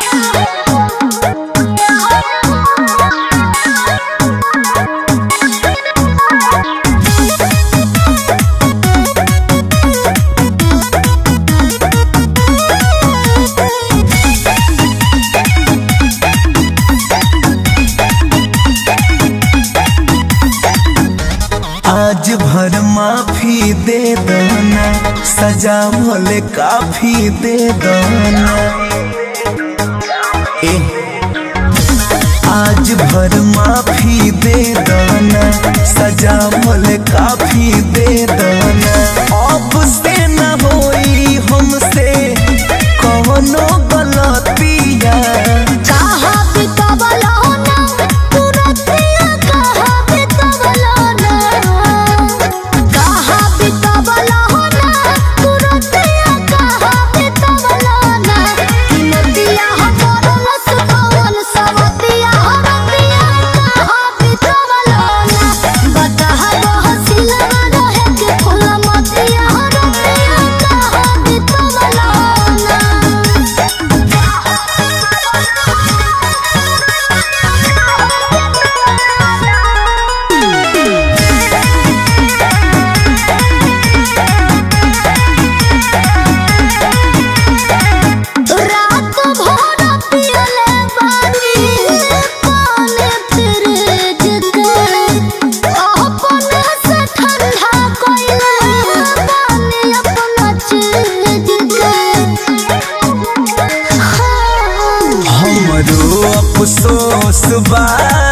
आज भर माफी दे दना सजा भले काफी दे दना ए आज भर माफी दे दना सजा भले काफी दे दना अब से न होई हमसे कौनो गलतिया कहा बितवलो ना तुरतिया कहा बितवलो ना कहा बितवलो ना तुरतिया कहा बितवलो ना किमतिया हमरो सुकवन सवतिया हमतिया कहा बितवलो ना बताहा गो सिलवा रहे के फूल मतिया हमतिया कहा बितवलो ना रात भर पियले बानी पानी फ्रिज के अपन से ठंडा कइले बानी अपना चीज के हमरो अफसोस बा